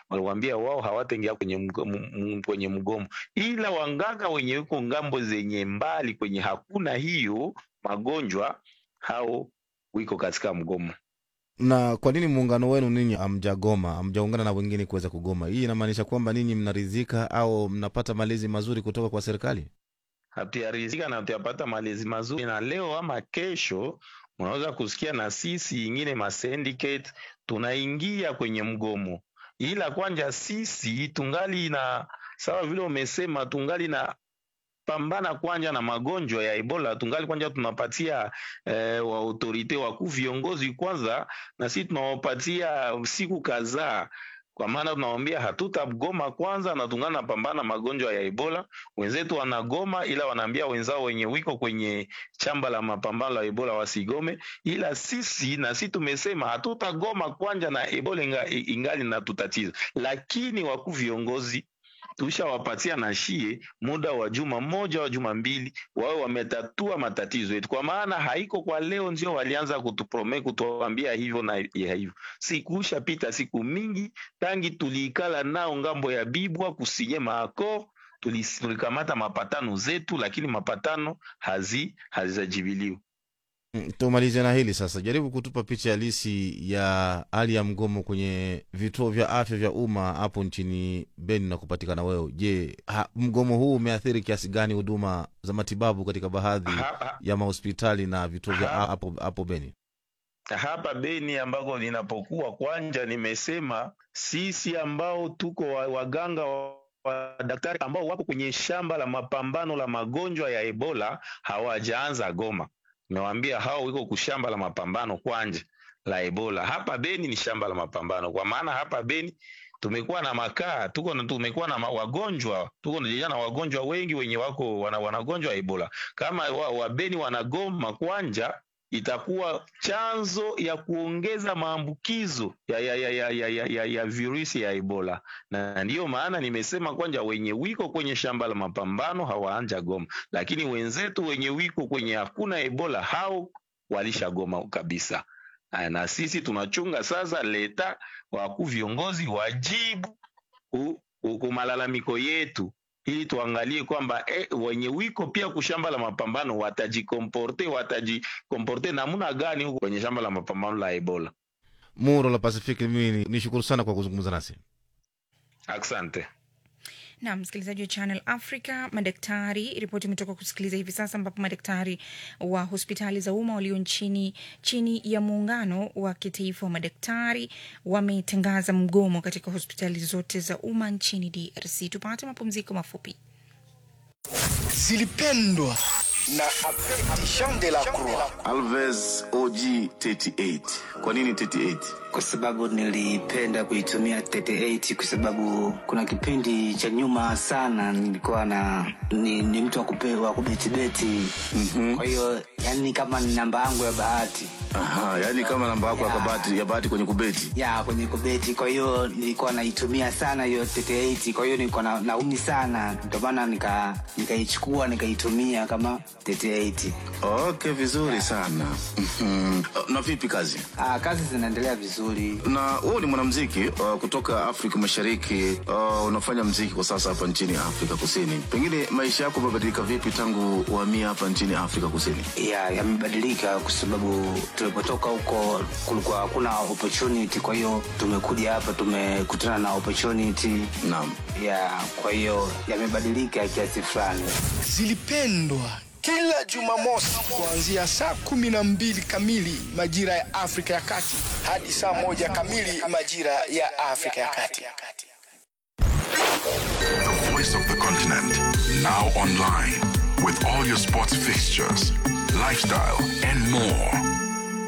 waliwaambia wao hawataingia kwenye mgomo, m- kwenye mgomo, ila wanganga wenye yuko ngambo zenye mbali kwenye hakuna hiyo magonjwa, hao wiko katika mgomo. Na kwa nini muungano wenu ninyi hamjagoma, hamjaungana na wengine kuweza kugoma? Hii inamaanisha kwamba ninyi mnaridhika au mnapata malezi mazuri kutoka kwa serikali? hatuyarizika na hatuyapata malezi mazuri, na leo ama kesho unaweza kusikia na sisi ingine ma syndicate tunaingia kwenye mgomo, ila kwanja sisi tungali na sawa vile umesema, tungali na pambana kwanja na magonjwa ya Ebola, tungali kwanja tunapatia eh, wa autorite wakuu viongozi kwanza, na sisi tunawapatia siku kadhaa kwa maana tunawambia hatutagoma kwanza, na tungana napambana magonjwa ya Ebola. Wenzetu wanagoma, ila wanaambia wenzao wenye wiko kwenye chamba la mapambano la Ebola wasigome, ila sisi na sisi tumesema hatutagoma kwanja na Ebola inga, ingali na tutatiza, lakini wakuu viongozi tushawapatia na shie muda wa juma moja wa juma mbili wawe wametatua matatizo yetu, kwa maana haiko kwa leo ndio walianza kutuprome kutuambia hivyo na ya hivyo. Sikusha pita siku mingi tangi tuliikala nao ngambo ya Bibwa kusinye maako tulis- tulikamata mapatano zetu, lakini mapatano hazi hazijajibiliwa. Mm, Tumalize na hili sasa, jaribu kutupa picha halisi ya hali ya mgomo kwenye vituo vya afya vya umma hapo nchini Beni na kupatikana wewe. Je, ha- mgomo huu umeathiri kiasi gani huduma za matibabu katika baadhi Ha- ha- ya mahospitali na vituo vya Ha- hapo hapo Beni? hapa Beni ambako ninapokuwa kwanja, nimesema sisi ambao tuko wa- waganga wa wa daktari ambao wako kwenye shamba la mapambano la magonjwa ya Ebola hawajaanza goma. Nimewaambia hao wiko kushamba la mapambano kwanja la Ebola. Hapa Beni ni shamba la mapambano, kwa maana hapa Beni tumekuwa na makaa, tuko na tumekuwa na ma- wagonjwa, tuko na na wagonjwa wengi wenye wako wana, wanagonjwa Ebola. Kama wa, wa Beni wanagoma kwanja itakuwa chanzo ya kuongeza maambukizo ya, ya, ya, ya, ya, ya, ya, ya virusi ya Ebola, na ndiyo maana nimesema kwanja wenye wiko kwenye shamba la mapambano hawaanja goma, lakini wenzetu wenye wiko kwenye hakuna Ebola hao walishagoma kabisa. Aya, Na sisi tunachunga sasa leta wakuu viongozi wajibu ku- ku- ku malalamiko yetu ili tuangalie kwamba eh, wenye wiko pia kushamba la mapambano watajikomporte watajikomporte namna gani huko kwenye shamba la mapambano la Ebola. Muro la Pacific, mimi nishukuru sana kwa kuzungumza nasi. Asante. na msikilizaji wa Channel Africa, madaktari, ripoti imetoka kusikiliza hivi sasa, ambapo madaktari wa hospitali za umma walio nchini chini ya muungano wa kitaifa wa madaktari wametangaza mgomo katika hospitali zote za umma nchini DRC. Tupate mapumziko mafupi. zilipendwa na Jean de la Croix. Alves OG 38. Kwa nini 38? kwa sababu nilipenda kuitumia 38 kwa sababu kuna kipindi cha nyuma sana nilikuwa na ni, ni mtu wa kupe- wa kubetibeti mm-hmm. kwa hiyo yani kama ni namba yangu ya bahati Aha, yani kama namba yako ya Ya. kabati ya bahati kwenye kubeti. ya kwenye kubeti kwa hiyo nilikuwa naitumia sana hiyo 38 kwa hiyo nilikuwa na, naumi sana ndio maana nika nikaichukua nikaitumia kama 38 Okay, vizuri sana. Mhm. Na vipi kazi? Aa, kazi zinaendelea vizuri Na wewe ni mwanamuziki uh, kutoka Afrika Mashariki. Uh, unafanya muziki kwa sasa hapa nchini Afrika Kusini. Pengine maisha yako yamebadilika vipi tangu uhamie hapa nchini Afrika Kusini? ya yamebadilika kwa sababu tulipotoka huko kulikuwa hakuna opportunity kwa hiyo tumekuja hapa tumekutana na opportunity Naam. ya kwa hiyo yamebadilika kiasi fulani Zilipendwa kila Jumamosi kuanzia saa kumi na mbili kamili majira ya Afrika ya Kati hadi saa moja kamili majira ya Afrika ya Kati. The voice of the continent. Now online. With all your sports fixtures, lifestyle, and more.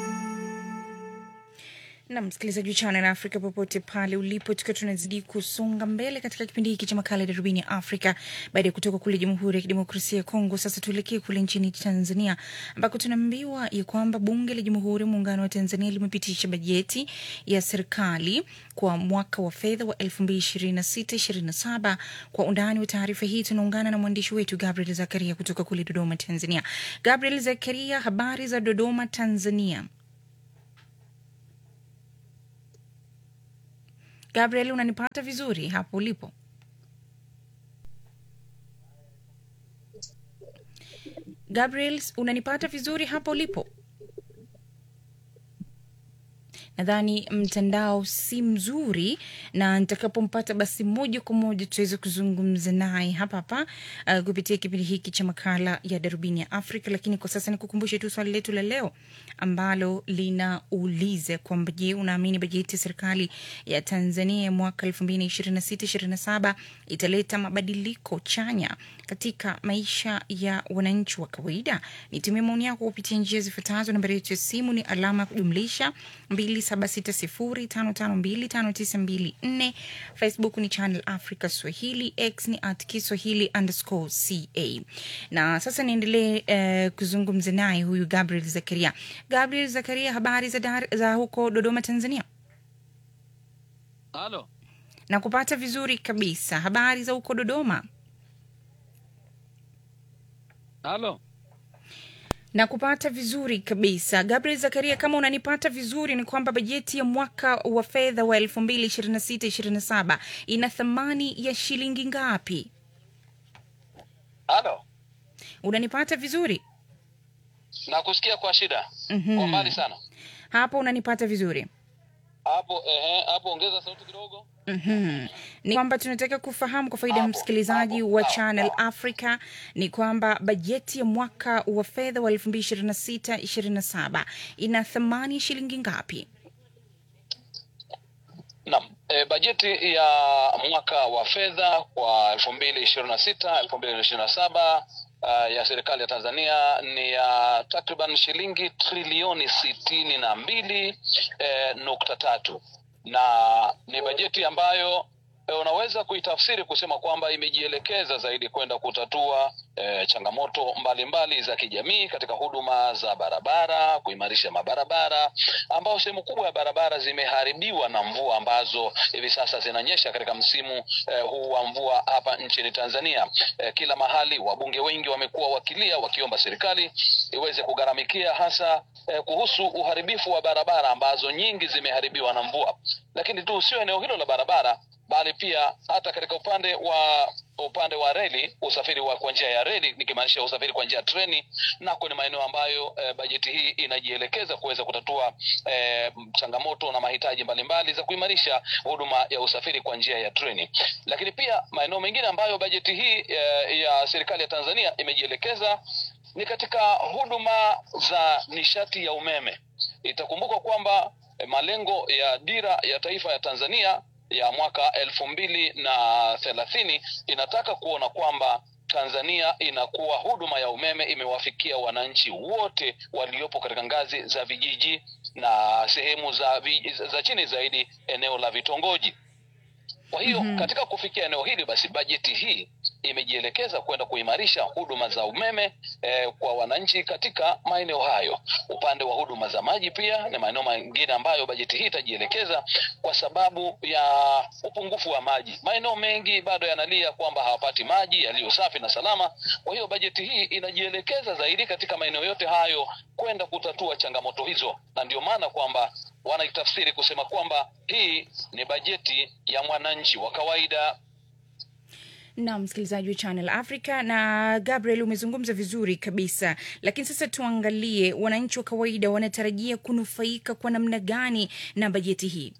na msikilizaji wa Channel Africa popote pale ulipo, tukiwa tunazidi kusonga mbele katika kipindi hiki cha makala ya darubini ya Afrika baada ya kutoka kule Jamhuri ya Kidemokrasia ya Kongo. Sasa tuelekee kule nchini Tanzania ambako tunaambiwa ya kwamba Bunge la Jamhuri ya Muungano wa Tanzania limepitisha bajeti ya serikali kwa mwaka wa fedha wa 2026/27. Kwa undani wa taarifa hii tunaungana na mwandishi wetu Gabriel Zakaria kutoka kule Dodoma, Tanzania. Gabriel Zakaria, habari za Dodoma, Tanzania? Gabriel, unanipata vizuri hapo ulipo? Gabriel, unanipata vizuri hapo ulipo? nadhani mtandao si mzuri na nitakapompata basi moja kwa moja tuweze kuzungumza naye hapa hapa uh, kupitia kipindi hiki cha makala ya darubini ya afrika lakini kwa sasa nikukumbushe tu swali letu la leo ambalo linauliza kwamba je unaamini bajeti ya serikali ya tanzania ya mwaka elfu mbili ishirini na sita ishirini na saba italeta mabadiliko chanya katika maisha ya wananchi wa kawaida nitumie maoni yako kupitia njia zifuatazo nambari yetu ya simu ni alama ya kujumlisha 2760552594 facebook ni channel africa swahili x ni at kiswahili underscore ca na sasa niendelee uh, kuzungumza naye huyu gabriel zakaria gabriel zakaria habari za, dar, za huko dodoma tanzania Halo, na kupata vizuri kabisa habari za huko dodoma halo, na kupata vizuri kabisa gabriel zakaria kama unanipata vizuri ni kwamba bajeti ya mwaka wa fedha wa elfu mbili ishirini na sita ishirini na saba ina thamani ya shilingi ngapi halo, unanipata vizuri nakusikia kwa shida Mhm. kwa mbali sana hapo unanipata vizuri hapo. Ehe, hapo ongeza sauti kidogo. Mhm. ni kwamba tunataka kufahamu kwa faida ya msikilizaji wa channel africa ni kwamba bajeti ya mwaka wa fedha wa elfu mbili ishirini na sita ishirini na saba ina thamani ya shilingi ngapi Naam, e, bajeti ya mwaka wa fedha kwa elfu mbili ishirini na sita elfu mbili ishirini na saba uh, ya serikali ya Tanzania ni ya takriban shilingi trilioni sitini na mbili eh, nukta tatu na ni bajeti ambayo e, unaweza kuitafsiri kusema kwamba imejielekeza zaidi kwenda kutatua e, changamoto mbalimbali mbali za kijamii katika huduma za barabara, kuimarisha mabarabara ambao sehemu kubwa ya barabara zimeharibiwa na mvua ambazo hivi sasa zinanyesha katika msimu eh, huu wa mvua hapa nchini Tanzania. Eh, kila mahali wabunge wengi wamekuwa wakilia wakiomba serikali iweze kugharamikia hasa eh, kuhusu uharibifu wa barabara ambazo nyingi zimeharibiwa na mvua, lakini tu sio eneo hilo la barabara bali pia hata katika upande wa upande wa reli, usafiri wa kwa njia ya reli, nikimaanisha usafiri kwa njia ya treni, nako ni maeneo ambayo eh, bajeti hii inajielekeza kuweza kutatua eh, changamoto na mahitaji mbalimbali za kuimarisha huduma ya usafiri kwa njia ya treni. Lakini pia maeneo mengine ambayo bajeti hii eh, ya serikali ya Tanzania imejielekeza ni katika huduma za nishati ya umeme. Itakumbukwa kwamba eh, malengo ya dira ya taifa ya Tanzania ya mwaka elfu mbili na thelathini inataka kuona kwamba Tanzania inakuwa huduma ya umeme imewafikia wananchi wote waliopo katika ngazi za vijiji na sehemu za, vi, za chini zaidi eneo la vitongoji. Kwa hiyo Mhm. katika kufikia eneo hili basi bajeti hii imejielekeza kwenda kuimarisha huduma za umeme eh, kwa wananchi katika maeneo hayo. Upande wa huduma za maji pia ni maeneo mengine ambayo bajeti hii itajielekeza kwa sababu ya upungufu wa maji. Maeneo mengi bado yanalia kwamba hawapati maji yaliyo safi na salama. Kwa hiyo bajeti hii inajielekeza zaidi katika maeneo yote hayo kwenda kutatua changamoto hizo, na ndio maana kwamba wanaitafsiri kusema kwamba hii ni bajeti ya mwananchi wa kawaida. na msikilizaji wa channel africa na gabriel umezungumza vizuri kabisa lakini sasa tuangalie wananchi wa kawaida wanatarajia kunufaika kwa namna gani na bajeti hii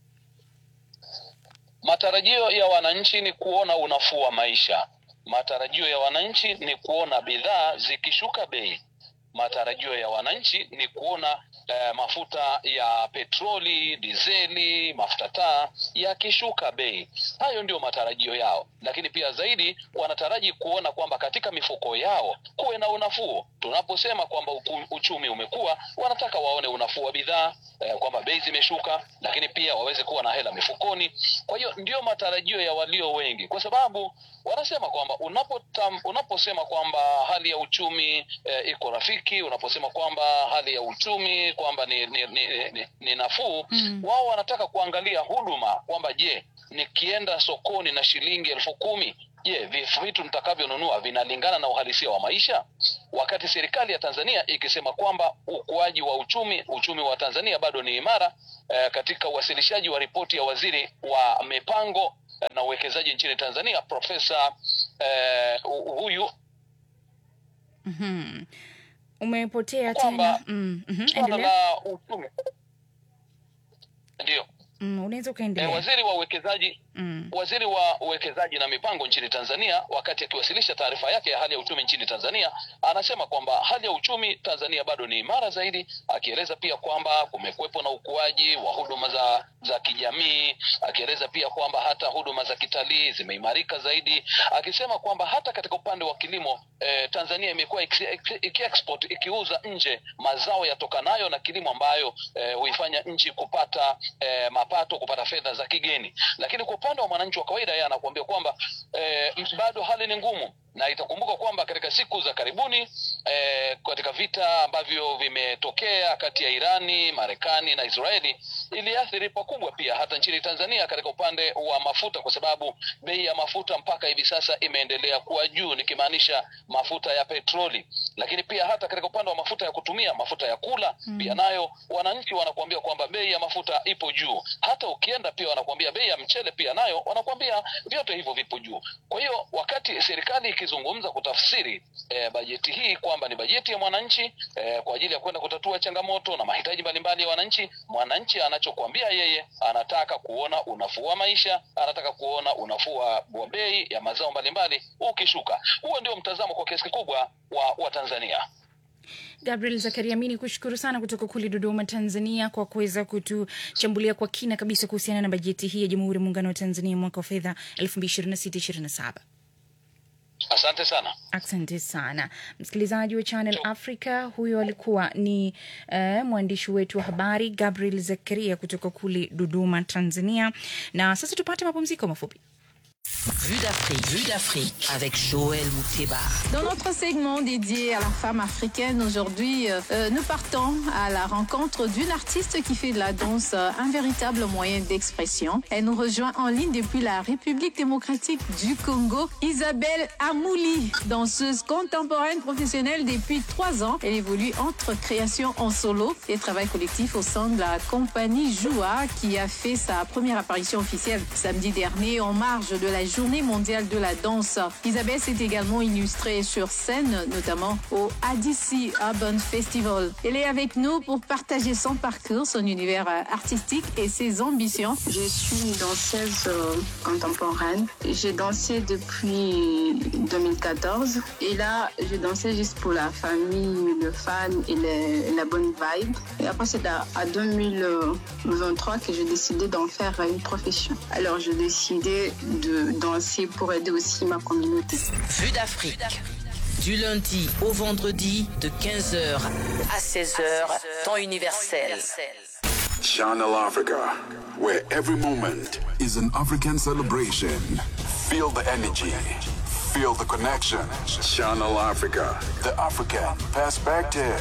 Matarajio ya wananchi ni kuona unafuu wa maisha. Matarajio ya wananchi ni kuona bidhaa zikishuka bei. Matarajio ya wananchi ni kuona eh, mafuta ya petroli, dizeli, mafuta taa yakishuka bei. Hayo ndio matarajio yao, lakini pia zaidi wanataraji kuona kwamba katika mifuko yao kuwe na unafuu. Tunaposema kwamba uku- uchumi umekuwa, wanataka waone unafuu wa bidhaa eh, kwamba bei zimeshuka, lakini pia waweze kuwa na hela mifukoni. Kwa hiyo ndio matarajio ya walio wengi, kwa sababu wanasema kwamba unapotam, unaposema kwamba hali ya uchumi eh, iko rafiki, unaposema kwamba hali ya uchumi kwamba ni, ni, ni, ni, ni nafuu Mm. wao wanataka kuangalia huduma kwamba je, nikienda sokoni na shilingi elfu kumi je vif- vitu nitakavyonunua vinalingana na uhalisia wa maisha wakati serikali ya tanzania ikisema kwamba ukuaji wa uchumi uchumi wa tanzania bado ni imara eh, katika uwasilishaji wa ripoti ya waziri wa mipango eh, na uwekezaji nchini tanzania profesa eh, hu- huyu Mhm. umepotea Kwamba- tena mm, mhm, swala endelea la uchumi ndio mm, unaweza eh, ukaendelea waziri wa uwekezaji mm. Waziri wa uwekezaji na mipango nchini Tanzania, wakati akiwasilisha taarifa yake ya hali ya uchumi nchini Tanzania, anasema kwamba hali ya uchumi Tanzania bado ni imara zaidi, akieleza pia kwamba kumekuwepo na ukuaji wa huduma za za kijamii, akieleza pia kwamba hata huduma za kitalii zimeimarika zaidi, akisema kwamba hata katika upande wa kilimo eh, Tanzania imekuwa iki- iki- iki-export ikiuza nje mazao yatokanayo na kilimo ambayo eh, huifanya nchi kupata eh, mapato, kupata fedha za kigeni. Lakini kwa upande wa mwananchi wa kawaida, yeye anakuambia kwamba eh, bado hali ni ngumu, na itakumbuka kwamba katika siku za karibuni eh, katika vita ambavyo vimetokea kati ya Irani, Marekani na Israeli iliathiri pakubwa pia hata nchini Tanzania katika upande wa mafuta, kwa sababu bei ya mafuta mpaka hivi sasa imeendelea kuwa juu, nikimaanisha mafuta ya petroli, lakini pia hata katika upande wa mafuta ya kutumia, mafuta ya kula mm. pia nayo wananchi wanakuambia kwamba bei ya mafuta ipo juu. Hata ukienda pia wanakuambia bei ya mchele pia nayo wanakuambia vyote hivyo vipo juu. Kwa hiyo wakati serikali ikizungumza kutafsiri eh, bajeti hii kwamba ni bajeti ya mwananchi eh, kwa ajili ya kwenda kutatua changamoto na mahitaji mbalimbali ya wananchi, mwananchi anachokuambia yeye anataka kuona unafuu wa maisha, anataka kuona unafuu wa wa bei ya mazao mbalimbali ukishuka. Huo ndio mtazamo kwa kiasi kikubwa wa, wa Tanzania. Gabriel Zakaria, mi ni kushukuru sana kutoka kule Dodoma, Tanzania, kwa kuweza kutuchambulia kwa kina kabisa kuhusiana na bajeti hii ya Jamhuri ya Muungano wa Tanzania mwaka wa fedha 2026/2027. Asante sana. Asante sana msikilizaji wa Channel Africa. Huyo alikuwa ni uh, mwandishi wetu wa habari Gabriel Zakaria kutoka kule Dodoma, Tanzania. Na sasa tupate mapumziko mafupi. Vue d'Afrique, Vue d'Afrique avec Joël Mouteba. Dans notre segment dédié à la femme africaine, aujourd'hui, euh, nous partons à la rencontre d'une artiste qui fait de la danse euh, un véritable moyen d'expression. Elle nous rejoint en ligne depuis la République démocratique du Congo, Isabelle Amouli, danseuse contemporaine professionnelle depuis trois ans. Elle évolue entre création en solo et travail collectif au sein de la compagnie Joua qui a fait sa première apparition officielle samedi dernier en marge de la journée mondiale de la danse. Isabelle s'est également illustrée sur scène, notamment au ADC Urban Festival. Elle est avec nous pour partager son parcours, son univers euh, artistique et ses ambitions. Je suis une danseuse euh, contemporaine. J'ai dansé depuis 2014 et là, je dansais juste pour la famille, le fan et le- la bonne vibe. Et après, c'est à, à 2023 que j'ai décidé d'en faire une profession. Alors, j'ai décidé de danser pour aider aussi ma communauté. Vue d'Afrique. Du lundi au vendredi de 15h à 16h, temps universel. Channel Africa, where every moment is an African celebration. Feel the energy, feel the connection. Channel Africa, the African perspective.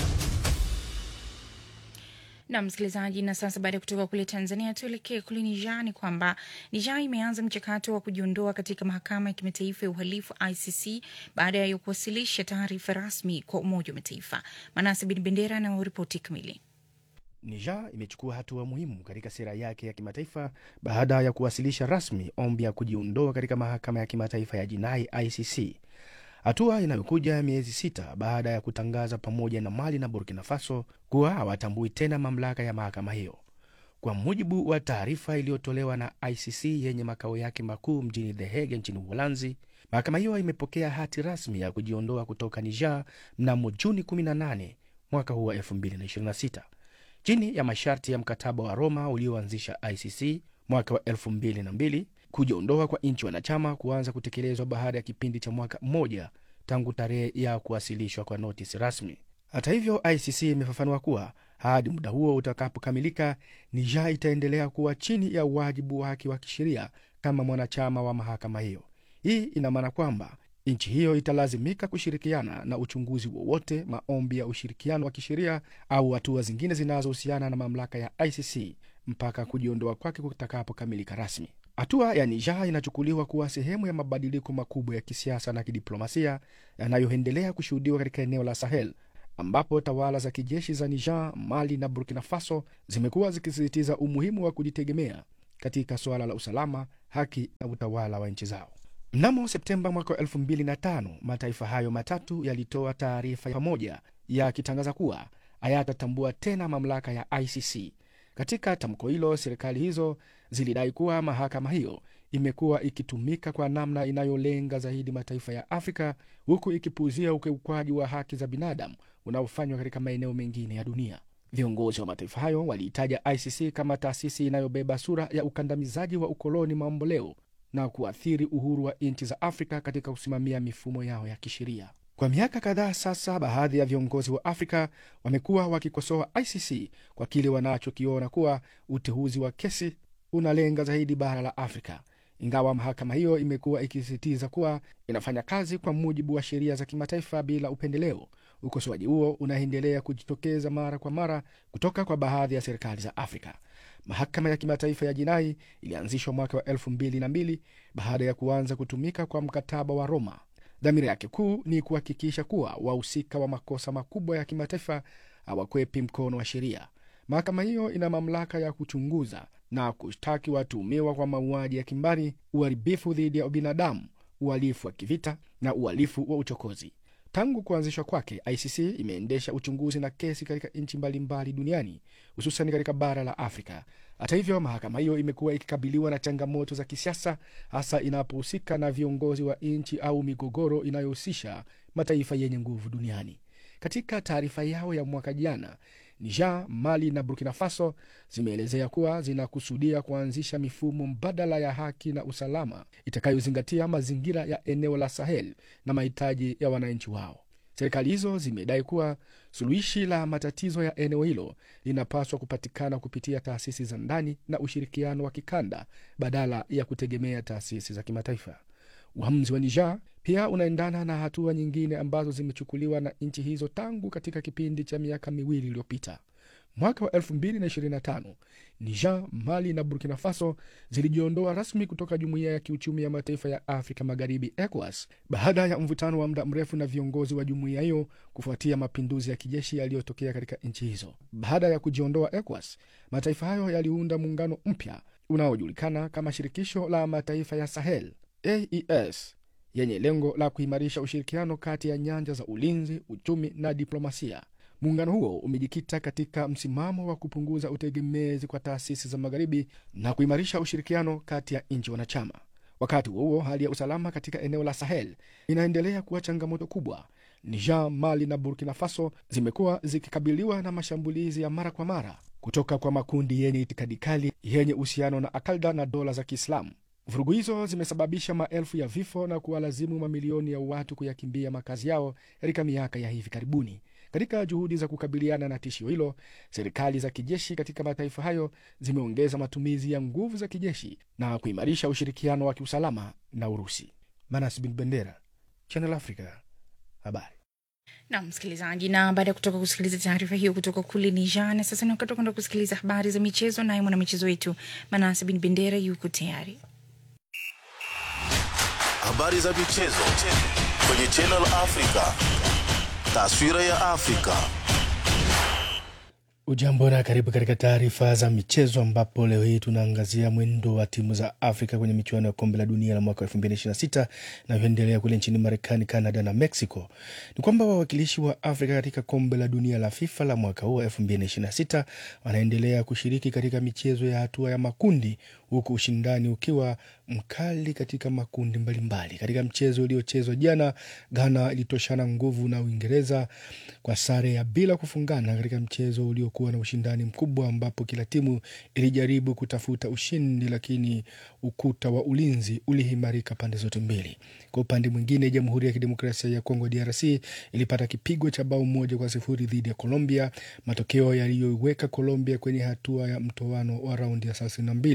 na msikilizaji, na sasa baada ya kutoka kule Tanzania tuelekee kule Niger. Ni kwamba Niger imeanza mchakato wa kujiondoa katika mahakama ya kimataifa ya uhalifu ICC baada ya kuwasilisha taarifa rasmi kwa Umoja wa Mataifa. Manase Bin Bendera na ripoti kamili. Niger imechukua hatua muhimu katika sera yake ya kimataifa baada ya kuwasilisha rasmi ombi ya kujiondoa katika mahakama ya kimataifa ya jinai ICC, hatua inayokuja miezi sita baada ya kutangaza pamoja na Mali na Burkina Faso kuwa hawatambui tena mamlaka ya mahakama hiyo. Kwa mujibu wa taarifa iliyotolewa na ICC yenye makao yake makuu mjini The Hague nchini Uholanzi, mahakama hiyo imepokea hati rasmi ya kujiondoa kutoka Niger mnamo Juni 18 mwaka huu wa 2026 chini ya masharti ya mkataba wa Roma ulioanzisha ICC mwaka wa 2002. Kujiondoa kwa nchi wanachama kuanza kutekelezwa baada ya kipindi cha mwaka mmoja tangu tarehe ya kuwasilishwa kwa notisi rasmi. Hata hivyo, ICC imefafanua kuwa hadi muda huo utakapokamilika, Niger itaendelea kuwa chini ya wajibu wake wa kisheria kama mwanachama wa mahakama hiyo. Hii ina maana kwamba nchi hiyo italazimika kushirikiana na uchunguzi wowote, maombi ya ushirikiano wa kisheria au hatua zingine zinazohusiana na mamlaka ya ICC mpaka kujiondoa kwake kutakapokamilika rasmi. Hatua ya Niger inachukuliwa kuwa sehemu ya mabadiliko makubwa ya kisiasa na kidiplomasia yanayoendelea kushuhudiwa katika eneo la Sahel ambapo tawala za kijeshi za Niger, Mali na Burkina Faso zimekuwa zikisisitiza umuhimu wa kujitegemea katika suala la usalama, haki na utawala wa nchi zao. Mnamo Septemba mwaka wa 2005 mataifa hayo matatu yalitoa taarifa pamoja yakitangaza kuwa hayatatambua tena mamlaka ya ICC. Katika tamko hilo, serikali hizo zilidai kuwa mahakama hiyo imekuwa ikitumika kwa namna inayolenga zaidi mataifa ya Afrika, huku ikipuuzia ukiukwaji wa haki za binadamu unaofanywa katika maeneo mengine ya dunia. Viongozi wa mataifa hayo waliitaja ICC kama taasisi inayobeba sura ya ukandamizaji wa ukoloni mamboleo na kuathiri uhuru wa nchi za Afrika katika kusimamia mifumo yao ya kisheria. Kwa miaka kadhaa sasa, baadhi ya viongozi wa Afrika wamekuwa wakikosoa ICC kwa kile wanachokiona kuwa uteuzi wa kesi unalenga zaidi bara la Afrika, ingawa mahakama hiyo imekuwa ikisisitiza kuwa inafanya kazi kwa mujibu wa sheria za kimataifa bila upendeleo. Ukosoaji huo unaendelea kujitokeza mara kwa mara kutoka kwa baadhi ya serikali za Afrika. Mahakama ya Kimataifa ya Jinai ilianzishwa mwaka wa elfu mbili na mbili baada ya kuanza kutumika kwa mkataba wa Roma. Dhamira yake kuu ni kuhakikisha kuwa wahusika wa makosa makubwa ya kimataifa hawakwepi mkono wa sheria. Mahakama hiyo ina mamlaka ya kuchunguza na kushtaki watuhumiwa kwa mauaji ya kimbari, uharibifu dhidi ya binadamu, uhalifu wa kivita na uhalifu wa uchokozi. Tangu kuanzishwa kwake, ICC imeendesha uchunguzi na kesi katika nchi mbalimbali duniani, hususan katika bara la Afrika. Hata hivyo, mahakama hiyo imekuwa ikikabiliwa na changamoto za kisiasa, hasa inapohusika na viongozi wa nchi au migogoro inayohusisha mataifa yenye nguvu duniani. Katika taarifa yao ya mwaka jana, Niger, Mali na Burkina Faso zimeelezea kuwa zinakusudia kuanzisha mifumo mbadala ya haki na usalama itakayozingatia mazingira ya eneo la Sahel na mahitaji ya wananchi wao. Serikali hizo zimedai kuwa suluhishi la matatizo ya eneo hilo linapaswa kupatikana kupitia taasisi za ndani na ushirikiano wa kikanda badala ya kutegemea taasisi za kimataifa. Uamuzi wa Niger pia unaendana na hatua nyingine ambazo zimechukuliwa na nchi hizo tangu katika kipindi cha miaka miwili iliyopita. Mwaka wa 2025 Niger, Mali na Burkina Faso zilijiondoa rasmi kutoka Jumuiya ya Kiuchumi ya Mataifa ya Afrika Magharibi, ECOWAS, baada ya mvutano wa muda mrefu na viongozi wa jumuiya hiyo kufuatia mapinduzi ya kijeshi yaliyotokea katika nchi hizo. Baada ya kujiondoa ECOWAS, mataifa hayo yaliunda muungano mpya unaojulikana kama Shirikisho la Mataifa ya Sahel, AES, yenye lengo la kuimarisha ushirikiano kati ya nyanja za ulinzi, uchumi na diplomasia. Muungano huo umejikita katika msimamo wa kupunguza utegemezi kwa taasisi za magharibi na kuimarisha ushirikiano kati ya nchi wanachama. Wakati huo huo, hali ya usalama katika eneo la Sahel inaendelea kuwa changamoto kubwa. Niger, Mali na Burkina Faso zimekuwa zikikabiliwa na mashambulizi ya mara kwa mara kutoka kwa makundi yenye itikadi kali yenye uhusiano na Akalda na dola za Kiislamu. Vurugu hizo zimesababisha maelfu ya vifo na kuwalazimu mamilioni ya watu kuyakimbia makazi yao katika miaka ya hivi karibuni. Katika juhudi za kukabiliana na tishio hilo, serikali za kijeshi katika mataifa hayo zimeongeza matumizi ya nguvu za kijeshi na kuimarisha ushirikiano wa kiusalama na Urusi. Manas Bin Bendera, Channel Africa, habari na msikilizaji, na baada ya kutoka kusikiliza taarifa hiyo kutoka kule Niger, na sasa ni wakati wa kwenda kusikiliza habari za michezo, naye mwanamichezo wetu Manase Bin Bendera yuko tayari. Habari za michezo kwenye Channel Africa. Taswira ya Afrika. Ujambo na karibu katika taarifa za michezo, ambapo leo hii tunaangazia mwendo wa timu za Afrika kwenye michuano ya kombe la dunia la mwaka 2026 inavyoendelea kule nchini Marekani, Canada na Mexico. Ni kwamba wawakilishi wa Afrika katika kombe la dunia la FIFA la mwaka huu 2026 wanaendelea kushiriki katika michezo ya hatua ya makundi, huku ushindani ukiwa mkali katika makundi mbalimbali mbali. Katika mchezo uliochezwa jana, Ghana ilitoshana nguvu na Uingereza kwa sare ya bila kufungana katika mchezo uliokuwa na ushindani mkubwa, ambapo kila timu ilijaribu kutafuta ushindi, lakini ukuta wa ulinzi uliimarika pande zote mbili. Kwa upande mwingine, Jamhuri ya Kidemokrasia ya Kongo DRC ilipata kipigo cha bao moja kwa sifuri dhidi ya Colombia, matokeo yaliyoiweka Colombia kwenye hatua ya mtoano wa raundi ya thelathini na mbili.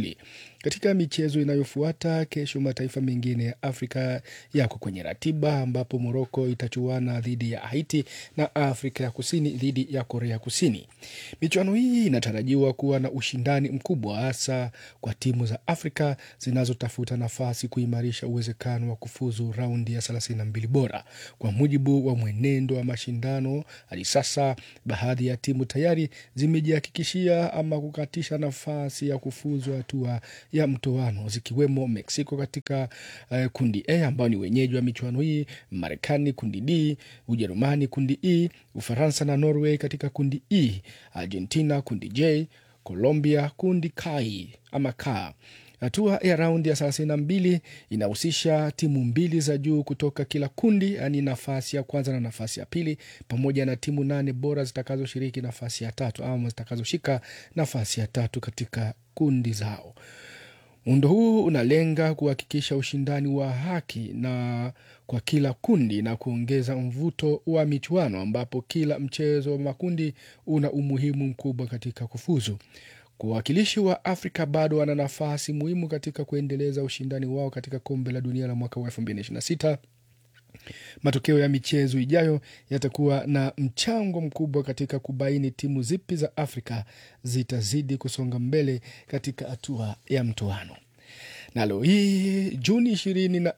Katika michezo inayofuata kesho, mataifa mengine ya Afrika yako kwenye ratiba ambapo Moroko itachuana dhidi ya Haiti na Afrika ya Kusini dhidi ya Korea Kusini. Michuano hii inatarajiwa kuwa na ushindani mkubwa, hasa kwa timu za Afrika zinazotafuta nafasi kuimarisha uwezekano wa kufuzu raundi ya 32 bora. Kwa mujibu wa mwenendo wa mashindano hadi sasa, baadhi ya timu tayari zimejihakikishia ama kukatisha nafasi ya kufuzu hatua ya mtoano zikiwemo Mexico katika uh, kundi A ambao ni wenyeji wa michuano hii, Marekani kundi D, Ujerumani kundi E, Ufaransa na Norway katika kundi E, Argentina kundi J, Colombia kundi K ama K. Hatua ya raundi ya thelathini na mbili inahusisha timu mbili za juu kutoka kila kundi, yaani nafasi ya kwanza na nafasi ya pili, pamoja na timu nane bora zitakazoshiriki nafasi ya tatu ama zitakazoshika nafasi ya tatu katika kundi zao. Muundo huu unalenga kuhakikisha ushindani wa haki na kwa kila kundi na kuongeza mvuto wa michuano ambapo kila mchezo wa makundi una umuhimu mkubwa katika kufuzu. Wawakilishi wa Afrika bado wana nafasi muhimu katika kuendeleza ushindani wao katika kombe la dunia la mwaka wa 2026. Matokeo ya michezo ijayo yatakuwa na mchango mkubwa katika kubaini timu zipi za Afrika zitazidi kusonga mbele katika hatua ya mtoano. Nalo hii Juni 24,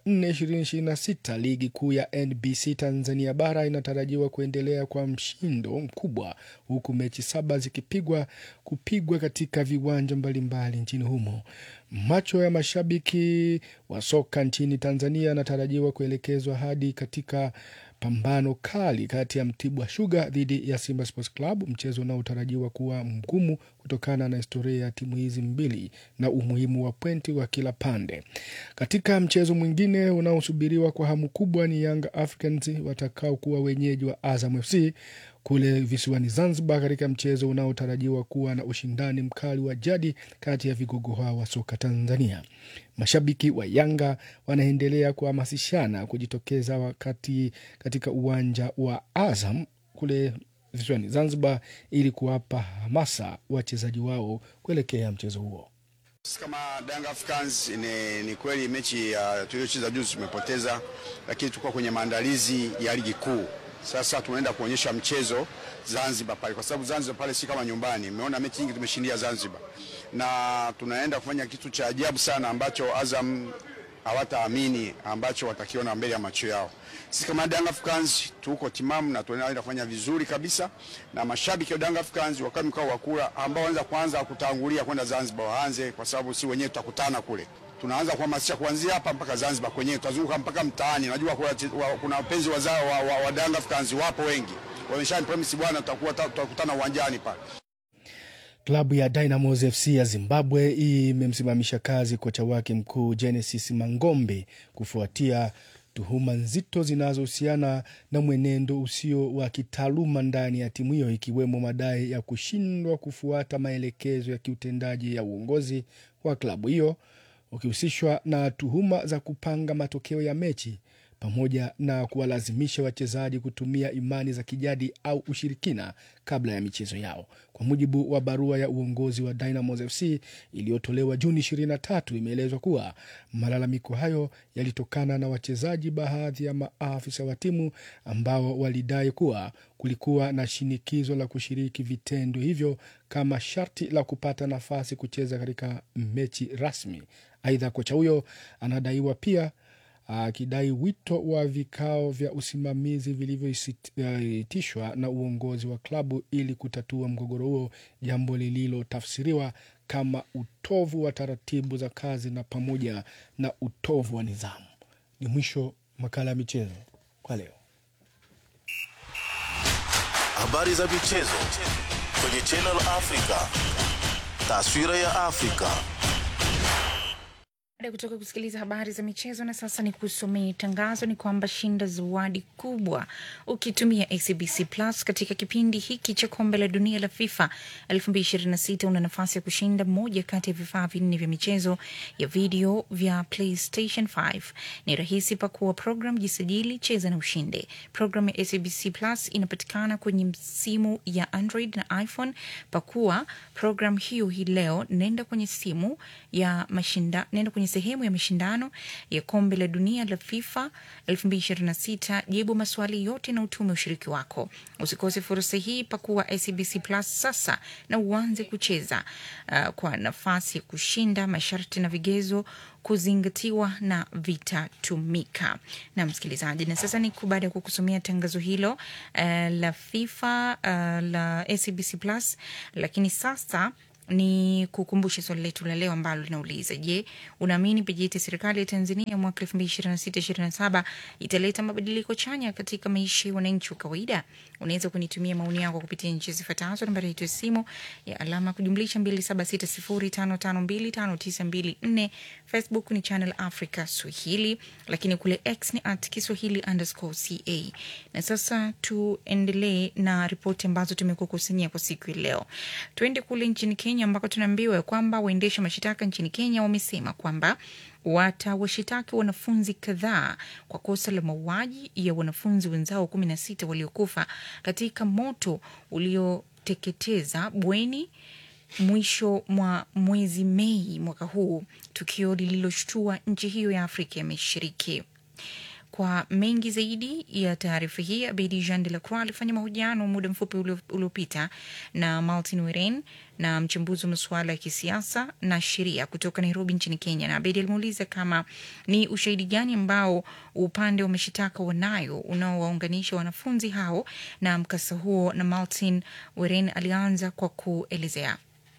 2026 ligi kuu ya NBC Tanzania bara inatarajiwa kuendelea kwa mshindo mkubwa, huku mechi saba zikipigwa kupigwa katika viwanja mbalimbali nchini humo. Macho ya mashabiki wa soka nchini Tanzania yanatarajiwa kuelekezwa hadi katika pambano kali kati ya Mtibwa Sugar dhidi ya Simba Sports Club, mchezo unaotarajiwa kuwa mgumu kutokana na historia ya timu hizi mbili na umuhimu wa pointi wa kila pande. Katika mchezo mwingine unaosubiriwa kwa hamu kubwa ni Young Africans watakao kuwa wenyeji wa Azam FC kule visiwani Zanzibar, katika mchezo unaotarajiwa kuwa na ushindani mkali wa jadi kati ya vigogo hao wa soka Tanzania. Mashabiki wa Yanga wanaendelea kuhamasishana kujitokeza wakati katika uwanja wa Azam kule visiwani Zanzibar ili kuwapa hamasa wachezaji wao kuelekea mchezo huo. Sisi kama Young Africans ni, ni kweli mechi ya tuliocheza juzi tumepoteza, lakini tulikuwa kwenye maandalizi ya ligi kuu. Sasa tunaenda kuonyesha mchezo Zanzibar pale, kwa sababu Zanzibar pale si kama nyumbani. Umeona mechi nyingi tumeshindia Zanzibar, na tunaenda kufanya kitu cha ajabu sana ambacho Azam hawataamini ambacho watakiona mbele ya macho yao. Sisi kama Young Africans tuko timamu na tunaenda kufanya vizuri kabisa, na mashabiki wa Young Africans wakati mkao wa kula ambao wanaweza kuanza kutangulia kwenda Zanzibar waanze, kwa sababu si wenyewe tutakutana kule tunaanza kuhamasisha kuanzia hapa mpaka Zanzibar kwenyewe, tutazunguka mpaka mtaani. Najua kuna, wa, kuna wapenzi wazao wa, wa, wa Young Africans wapo wengi, wamesha promise bwana, tutakuwa tutakutana uwanjani pale. Klabu ya Dynamos FC ya Zimbabwe imemsimamisha kazi kocha wake mkuu Genesis Mangombe kufuatia tuhuma nzito zinazohusiana na mwenendo usio wa kitaaluma ndani ya timu hiyo ikiwemo madai ya kushindwa kufuata maelekezo ya kiutendaji ya uongozi wa klabu hiyo ukihusishwa na tuhuma za kupanga matokeo ya mechi pamoja na kuwalazimisha wachezaji kutumia imani za kijadi au ushirikina kabla ya michezo yao. Kwa mujibu wa barua ya uongozi wa Dynamos FC iliyotolewa Juni 23, imeelezwa kuwa malalamiko hayo yalitokana na wachezaji, baadhi ya maafisa wa timu ambao walidai kuwa kulikuwa na shinikizo la kushiriki vitendo hivyo kama sharti la kupata nafasi kucheza katika mechi rasmi. Aidha, kocha huyo anadaiwa pia akidai wito wa vikao vya usimamizi vilivyoitishwa na uongozi wa klabu ili kutatua mgogoro huo, jambo lililotafsiriwa kama utovu wa taratibu za kazi na pamoja na utovu wa nidhamu. Ni mwisho makala ya michezo kwa leo. Habari za michezo kwenye Channel Africa, taswira ya Afrika. Baada ya kutoka kusikiliza habari za michezo, na sasa ni kusomea tangazo. Ni kwamba shinda zawadi kubwa ukitumia ACBC Plus katika kipindi hiki cha kombe la dunia la FIFA 2026. Una nafasi ya kushinda moja kati ya vifaa vinne vya michezo ya video vya PlayStation 5. Ni rahisi, pakua program, jisajili, cheza na ushinde. Program ya ACBC Plus inapatikana kwenye simu ya Android na iPhone. Pakua program hiyo hii leo, nenda kwenye simu ya mashinda, nenda kwenye sehemu ya mashindano ya kombe la dunia la FIFA 2026, jibu maswali yote na utume ushiriki wako. Usikose fursa hii, pakua ACBC Plus sasa na uanze kucheza uh, kwa nafasi ya kushinda. Masharti na vigezo kuzingatiwa na vitatumika. Na msikilizaji, na sasa ni baada ya kukusomea tangazo hilo uh, la FIFA uh, la ACBC Plus, lakini sasa ni kukumbushe swali letu la leo ambalo linauliza je, unaamini bajeti ya serikali ya Tanzania mwaka elfu mbili ishirini na sita ishirini na saba italeta mabadiliko chanya katika maisha ya wananchi wa kawaida? Unaweza kunitumia maoni yako kupitia nchi zifuatazo. Nambari yetu ya simu ya alama kujumlisha mbili saba sita sifuri tano tano mbili tano tisa mbili nne. Facebook ni Channel Africa Swahili, lakini kule X ni at Kiswahili underscore ca. Na sasa tuendelee na ripoti ambazo tumekukusanyia kwa siku ya leo. Tuende kule nchini Kenya ambako tunaambiwa kwamba waendesha mashitaka nchini Kenya wamesema kwamba watawashitaki wanafunzi kadhaa kwa kosa la mauaji ya wanafunzi wenzao kumi na sita waliokufa katika moto ulioteketeza bweni mwisho mwa mwezi Mei mwaka huu, tukio lililoshtua nchi hiyo ya Afrika ya Mashariki. Kwa mengi zaidi ya taarifa hii, Abedi Jean de la Croix alifanya mahojiano muda mfupi uliopita na Martin Weren na mchambuzi wa masuala ya kisiasa na sheria kutoka Nairobi nchini Kenya, na Abedi alimuuliza kama ni ushahidi gani ambao upande wa mashitaka wanayo unaowaunganisha wanafunzi hao na mkasa huo, na Martin Weren alianza kwa kuelezea.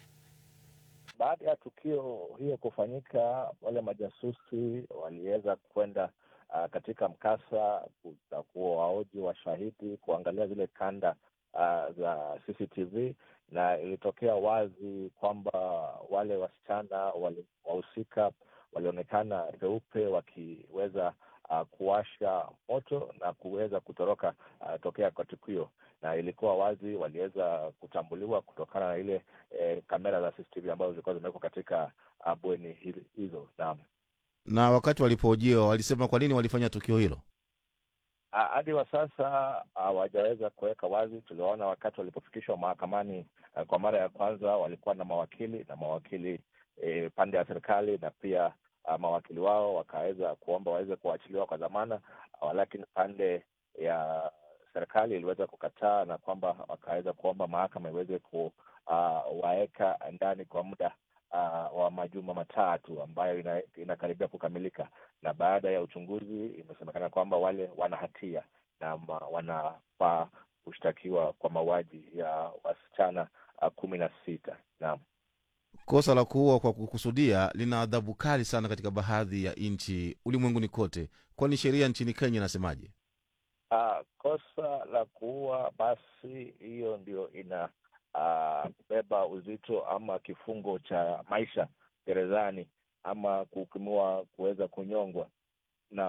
Baada ya tukio hiyo kufanyika, wale majasusi waliweza kwenda uh, katika mkasa kuwaoji washahidi, kuangalia zile kanda uh, za CCTV na ilitokea wazi kwamba wale wasichana wahusika walionekana peupe wakiweza uh, kuwasha moto na kuweza kutoroka uh, tokea kwa tukio, na ilikuwa wazi waliweza kutambuliwa kutokana na ile eh, kamera za CCTV ambazo zilikuwa zimewekwa katika uh, bweni hizo. Naam. Na wakati walipohojiwa walisema kwa nini walifanya tukio hilo? hadi wa sasa hawajaweza kuweka wazi. Tuliwaona wakati walipofikishwa mahakamani uh, kwa mara ya kwanza walikuwa na mawakili na mawakili e, pande ya serikali na pia uh, mawakili wao wakaweza kuomba waweze kuachiliwa kwa dhamana uh, lakini pande ya serikali iliweza kukataa na kwamba wakaweza kuomba mahakama iweze kuwaweka uh, ndani kwa muda uh, wa majuma matatu ambayo ina, inakaribia kukamilika, na baada ya uchunguzi imesemekana kwamba wale wana hatia na wanafaa kushtakiwa kwa mauaji ya wasichana uh, kumi na sita. Naam. Kosa la kuua kwa kukusudia lina adhabu kali sana katika baadhi ya nchi ulimwenguni kote, kwani sheria nchini Kenya inasemaje? Uh, kosa la kuua basi hiyo ndio ina uh, beba uzito ama kifungo cha maisha gerezani ama kuhukumiwa kuweza kunyongwa. Naam.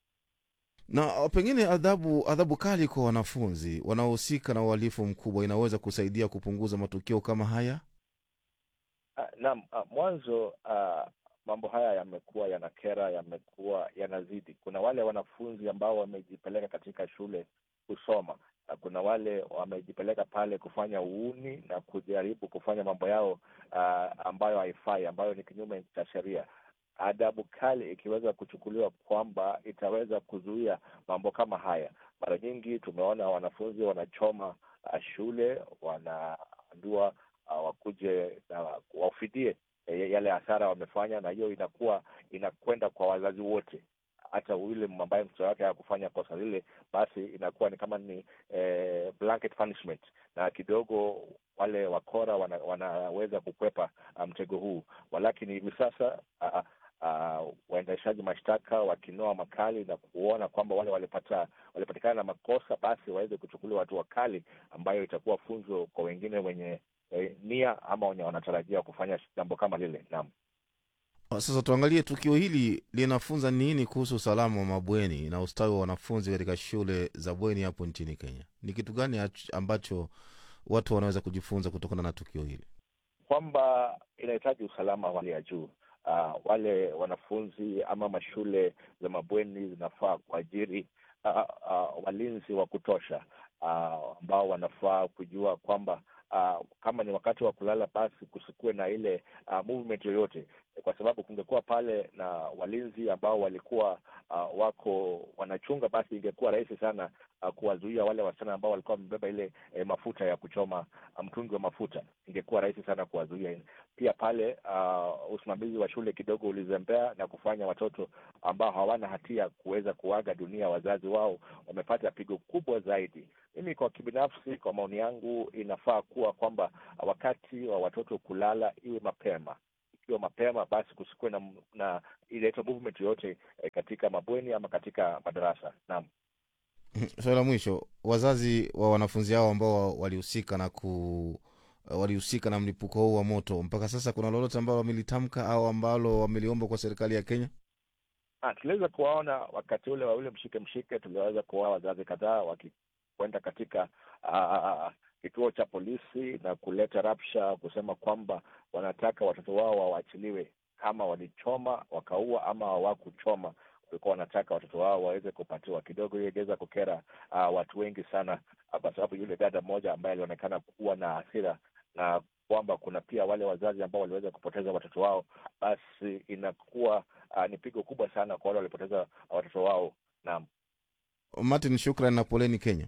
Na pengine adhabu adhabu kali kwa wanafunzi wanaohusika na uhalifu mkubwa inaweza kusaidia kupunguza matukio kama haya. Uh, naam. Uh, mwanzo uh, mambo haya yamekuwa yanakera, yamekuwa yanazidi. Kuna wale wanafunzi ambao wamejipeleka katika shule kusoma na kuna wale wamejipeleka pale kufanya uuni na kujaribu kufanya mambo yao uh, ambayo haifai, ambayo ni kinyume cha sheria. Adhabu kali ikiweza kuchukuliwa kwamba itaweza kuzuia mambo kama haya. Mara nyingi tumeona wanafunzi wanachoma uh, shule, wanaambiwa uh, wakuje na uh, wafidie yale hasara wamefanya, na hiyo inakuwa inakwenda kwa wazazi wote hata yule ambaye mtoto wake hakufanya kosa lile, basi inakuwa ni kama ni eh, blanket punishment, na kidogo wale wakora wana, wanaweza kukwepa mtego um, huu. Walakini hivi sasa uh, uh, waendeshaji mashtaka wakinoa makali na kuona kwamba wale walipata walipatikana na makosa, basi waweze kuchukuliwa hatua kali ambayo itakuwa funzo kwa wengine wenye eh, nia ama wenye wanatarajia kufanya jambo kama lile. Naam. Sasa tuangalie tukio hili linafunza nini kuhusu usalama wa mabweni na ustawi wa wanafunzi katika shule za bweni hapo nchini Kenya. Ni kitu gani ach- ambacho watu wanaweza kujifunza kutokana na tukio hili? kwamba inahitaji usalama wa hali ya juu. Uh, wale wanafunzi ama mashule za mabweni zinafaa kuajiri uh, uh, walinzi wa kutosha uh, ambao wanafaa kujua kwamba uh, kama ni wakati wa kulala basi kusikuwe na ile uh, movement yoyote, kwa sababu kungekuwa pale na walinzi ambao walikuwa uh, wako wanachunga, basi ingekuwa rahisi sana uh, kuwazuia wale wasichana ambao walikuwa wamebeba ile eh, mafuta ya kuchoma uh, mtungi wa mafuta, ingekuwa rahisi sana kuwazuia. Pia pale uh, usimamizi wa shule kidogo ulizembea na kufanya watoto ambao hawana hatia kuweza kuaga dunia wazazi wao, wamepata pigo kubwa zaidi. Mimi kwa kibinafsi, kwa maoni yangu, inafaa kuwa kwamba wakati wa watoto kulala iwe mapema ikiwa mapema basi kusikuwe na, na ile movement yoyote eh, katika mabweni ama katika madarasa. Naam. Swali la mwisho, wazazi wa wanafunzi hao ambao walihusika na ku walihusika na mlipuko huu wa moto, mpaka sasa kuna lolote ambalo wamelitamka au ambalo wameliomba kwa serikali ya Kenya? Ah, tuliweza kuwaona wakati ule wa ule mshike mshike, tuliweza kuwaona wazazi kadhaa wakikwenda katika uh, kituo cha polisi na kuleta rapsha kusema kwamba wanataka watoto wao wawaachiliwe, kama walichoma wakaua ama hawakuchoma, walikuwa wanataka watoto wao waweze kupatiwa. Kidogo hiyo ingeweza kukera uh, watu wengi sana uh, kwa sababu yule dada mmoja ambaye alionekana kuwa na hasira na kwamba kuna pia wale wazazi ambao waliweza kupoteza watoto wao, basi inakuwa uh, ni pigo kubwa sana kwa wale walipoteza watoto wao. Naam, Martin, shukran na poleni Kenya.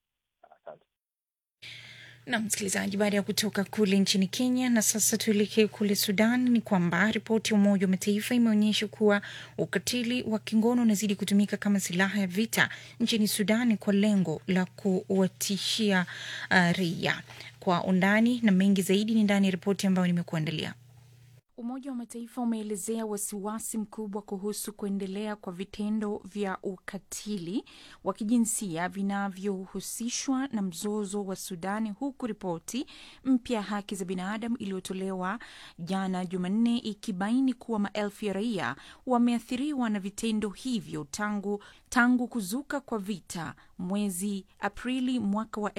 na msikilizaji, baada ya kutoka kule nchini Kenya na sasa tuelekee kule Sudan, ni kwamba ripoti ya Umoja wa Mataifa imeonyesha kuwa ukatili wa kingono unazidi kutumika kama silaha ya vita nchini Sudan kwa lengo la kuwatishia uh, raia. Kwa undani na mengi zaidi ni ndani ya ripoti ambayo nimekuandalia. Umoja wa Mataifa umeelezea wasiwasi mkubwa kuhusu kuendelea kwa vitendo vya ukatili wa kijinsia vinavyohusishwa na mzozo wa Sudani, huku ripoti mpya ya haki za binadamu iliyotolewa jana Jumanne ikibaini kuwa maelfu ya raia wameathiriwa na vitendo hivyo tangu tangu kuzuka kwa vita mwezi Aprili mwaka wa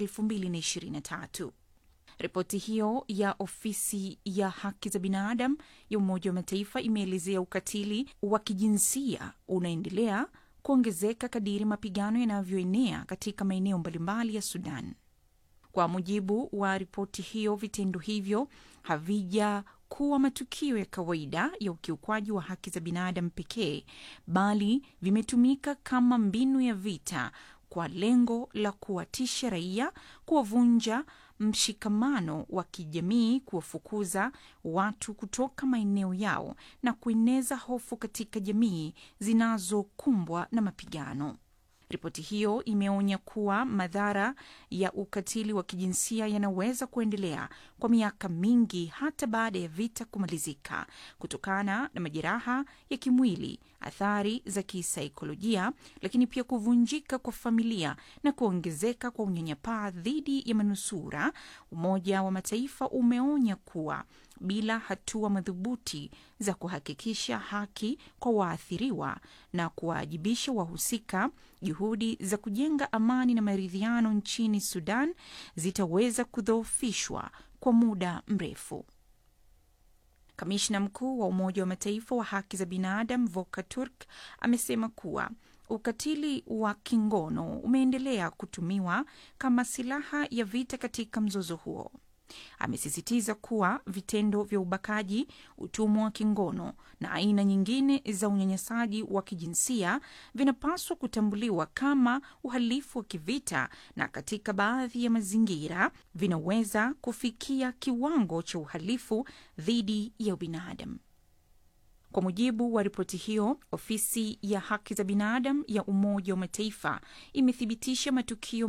2023. Ripoti hiyo ya ofisi ya haki za binadamu ya Umoja wa Mataifa imeelezea ukatili wa kijinsia unaendelea kuongezeka kadiri mapigano yanavyoenea katika maeneo mbalimbali ya Sudan. Kwa mujibu wa ripoti hiyo, vitendo hivyo havijakuwa matukio ya kawaida ya ukiukwaji wa haki za binadamu pekee, bali vimetumika kama mbinu ya vita kwa lengo la kuwatisha raia, kuwavunja mshikamano wa kijamii, kuwafukuza watu kutoka maeneo yao na kueneza hofu katika jamii zinazokumbwa na mapigano. Ripoti hiyo imeonya kuwa madhara ya ukatili wa kijinsia yanaweza kuendelea kwa miaka mingi hata baada ya vita kumalizika, kutokana na majeraha ya kimwili, athari za kisaikolojia, lakini pia kuvunjika kwa familia na kuongezeka kwa unyanyapaa dhidi ya manusura. Umoja wa Mataifa umeonya kuwa bila hatua madhubuti za kuhakikisha haki kwa waathiriwa na kuwaajibisha wahusika, juhudi za kujenga amani na maridhiano nchini Sudan zitaweza kudhoofishwa kwa muda mrefu. Kamishna mkuu wa Umoja wa Mataifa wa haki za binadamu Volker Turk amesema kuwa ukatili wa kingono umeendelea kutumiwa kama silaha ya vita katika mzozo huo. Amesisitiza kuwa vitendo vya ubakaji, utumwa wa kingono na aina nyingine za unyanyasaji wa kijinsia vinapaswa kutambuliwa kama uhalifu wa kivita na katika baadhi ya mazingira vinaweza kufikia kiwango cha uhalifu dhidi ya ubinadamu. Kwa mujibu wa ripoti hiyo, ofisi ya haki za binadamu ya Umoja wa Mataifa imethibitisha matukio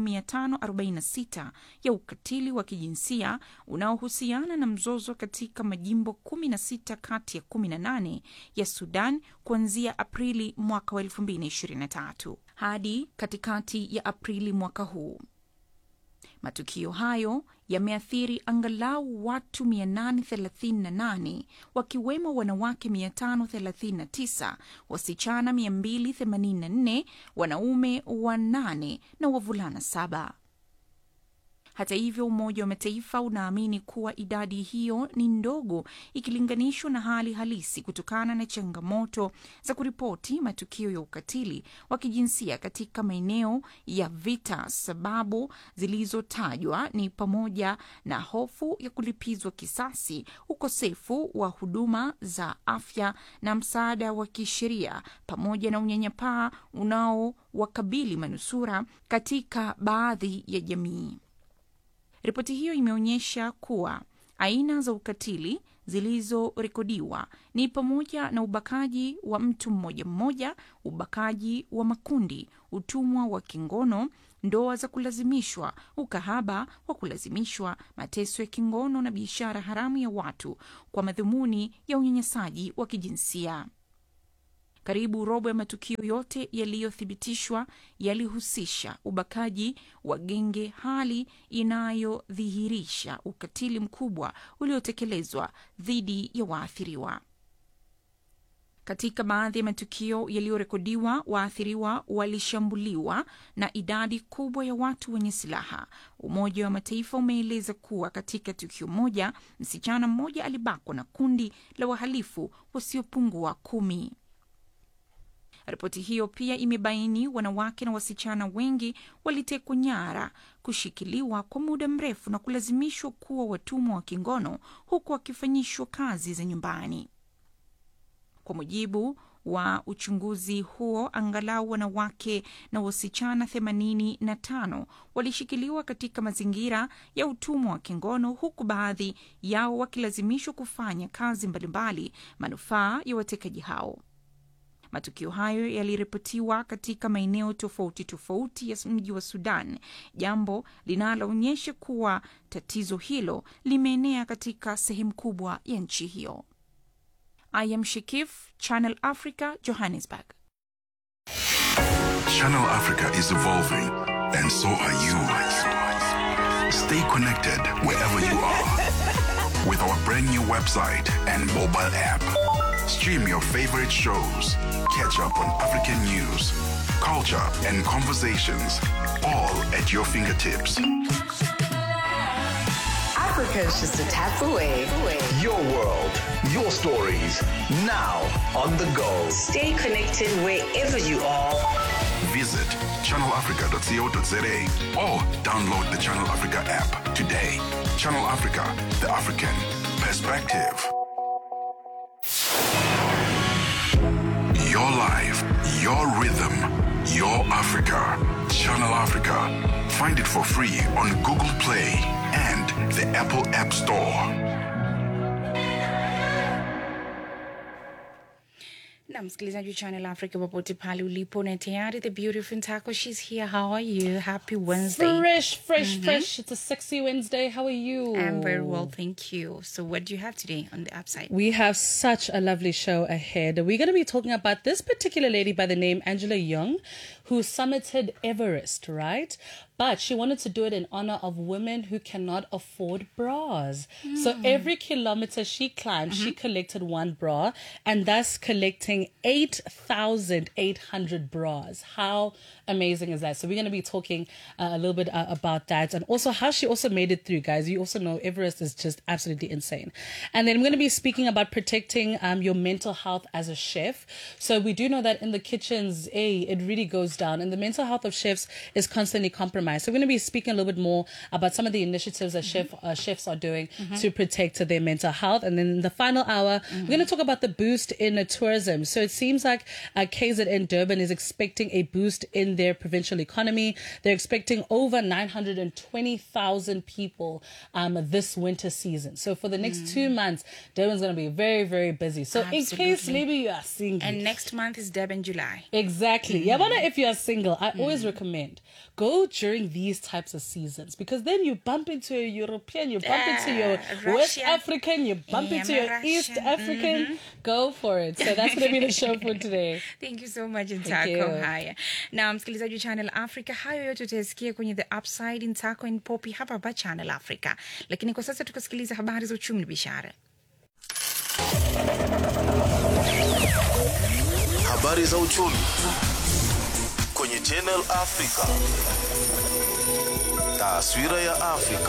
546 ya ukatili wa kijinsia unaohusiana na mzozo katika majimbo 16 kati ya 18 ya Sudan kuanzia Aprili mwaka wa 2023 hadi katikati ya Aprili mwaka huu. Matukio hayo yameathiri angalau watu 838 wakiwemo wanawake 539, wasichana 284, wanaume wanane na wavulana saba. Hata hivyo, Umoja wa Mataifa unaamini kuwa idadi hiyo ni ndogo ikilinganishwa na hali halisi kutokana na changamoto za kuripoti matukio ya ukatili wa kijinsia katika maeneo ya vita. Sababu zilizotajwa ni pamoja na hofu ya kulipizwa kisasi, ukosefu wa huduma za afya na msaada wa kisheria, pamoja na unyanyapaa unaowakabili manusura katika baadhi ya jamii. Ripoti hiyo imeonyesha kuwa aina za ukatili zilizorekodiwa ni pamoja na ubakaji wa mtu mmoja mmoja, ubakaji wa makundi, utumwa wa kingono, ndoa za kulazimishwa, ukahaba wa kulazimishwa, mateso ya kingono na biashara haramu ya watu kwa madhumuni ya unyanyasaji wa kijinsia. Karibu robo ya matukio yote yaliyothibitishwa yalihusisha ubakaji wa genge, hali inayodhihirisha ukatili mkubwa uliotekelezwa dhidi ya waathiriwa. Katika baadhi ya matukio yaliyorekodiwa, waathiriwa walishambuliwa na idadi kubwa ya watu wenye silaha. Umoja wa Mataifa umeeleza kuwa katika tukio moja, msichana mmoja alibakwa na kundi la wahalifu wasiopungua kumi. Ripoti hiyo pia imebaini wanawake na wasichana wengi walitekwa nyara, kushikiliwa kwa muda mrefu na kulazimishwa kuwa watumwa wa kingono huku wakifanyishwa kazi za nyumbani. Kwa mujibu wa uchunguzi huo, angalau wanawake na wasichana 85 walishikiliwa katika mazingira ya utumwa wa kingono, huku baadhi yao wakilazimishwa kufanya kazi mbalimbali manufaa ya watekaji hao. Matukio hayo yaliripotiwa katika maeneo tofauti tofauti ya mji wa Sudan, jambo linaloonyesha kuwa tatizo hilo limeenea katika sehemu kubwa ya nchi hiyo. I am Shikif, Channel Africa, Johannesburg. Channel Africa is evolving, and so are you. Stay connected wherever you are with our brand new website and mobile app. Stream your favorite shows, catch up on African news, culture, and conversations, all at your fingertips. Africa is just a tap away. Your world, your stories, now on the go. Stay connected wherever you are. Visit channelafrica.co.za or download the Channel Africa app today. Channel Africa, the African perspective. Your life, your rhythm, your Africa. Channel Africa. Find it for free on Google Play and the Apple App Store. na msikilizaji wa Channel Africa popote pale ulipo na tayari the beautiful Ntako she's here how are you happy Wednesday Fresh, fresh, Mhm. fresh. It's a sexy Wednesday. How are you? I'm very well thank you so what do you have today on the upside We have such a lovely show ahead. We're going to be talking about this particular lady by the name Angela Young, who summited Everest, right? But she wanted to do it in honor of women who cannot afford bras. So Mm. every kilometer she climbed, she collected one bra and thus collecting 8,800 bras. How amazing is that? So we're going to be talking uh, a little bit uh, about that and also how she also made it through, guys. You also know Everest is just absolutely insane. And then I'm going to be speaking about protecting um, your mental health as a chef. So we do know that in the kitchens, a it really goes down, and the mental health of chefs is constantly compromised. So we're going to be speaking a little bit more about some of the initiatives that chef uh, chefs are doing Mhm. to protect their mental health. And then in the final hour, we're going to talk about the boost in uh, tourism. So it seems like uh, KZN Durban is expecting a boost in their provincial economy. They're expecting over 920,000 people um, this winter season. So for the next two months, Durban's going to be very, very busy. So in case Absolutely. maybe you are single. and next month is Durban July Exactly. Yeah, I wonder if you are single. I always recommend go during during these types of seasons because then you bump into a European, you bump into your Ah, West Russian. African, you bump Yeah, into your Russian. East African. Mhm. Go for it. So that's going to be the show for today. Thank you so much Thank Ntako. you. Haya, na msikilizaji wa Channel Africa, hayo yote utayasikia kwenye The Upside, Ntako and Poppy hapa hapa Channel Africa, lakini kwa sasa tukasikiliza habari za uchumi na biashara. Habari za uchumi kwenye Channel Africa. Taswira ya Afrika.